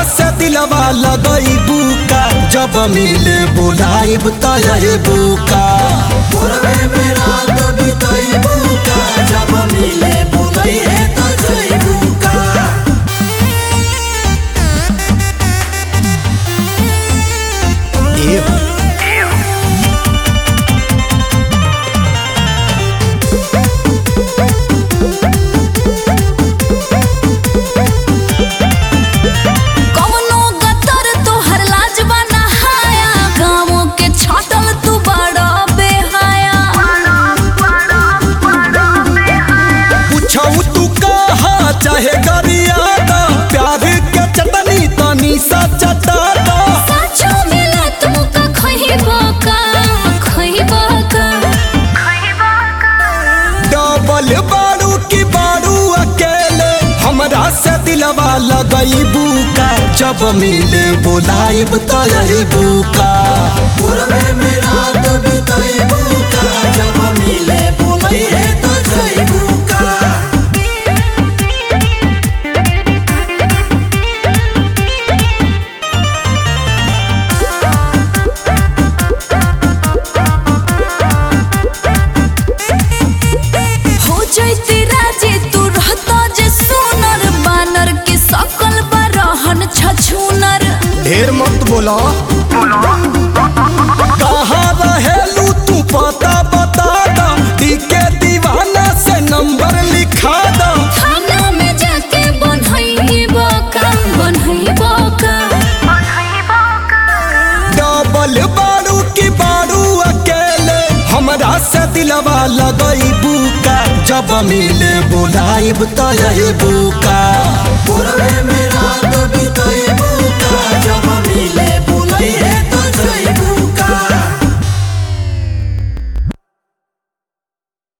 से दिलवा लगई बुका जब मिले बुलाइब तय बुका पूर्वे में रात बिताई बुका जब मिले बुलई है तो जई बुका ए कवनो गतर तोहर लाजवा नहाया गाँवों के छाटल तू बड़ा बेहाया पूछौ तू कहा चाहे गरियादा प्यार के चटनी तनी सा चटादा साचो मिला तुमका खइबा का खइबा का डबल बारू की बारू अकेले हमरा से दिलवा लगई बुका जब मिले बुलाइब तय बुका पूर्वे में रात बिताई बुका जब मिले बुलई है तो जई बुका हो जैती राजे तू रहता जे सोनर बानर के सकल बरहन छछूनर ढेर मत बोला कहाँ रहेलू तू पता बता दा के दीवाना से नंबर लिखा दा थाना में जाके बनहइबा का बनहइबा का डबल बारू की बारू अकेले हमरा से दिलवा लगई बुका जब मिले बुलाइब तय बुका पूर्वे में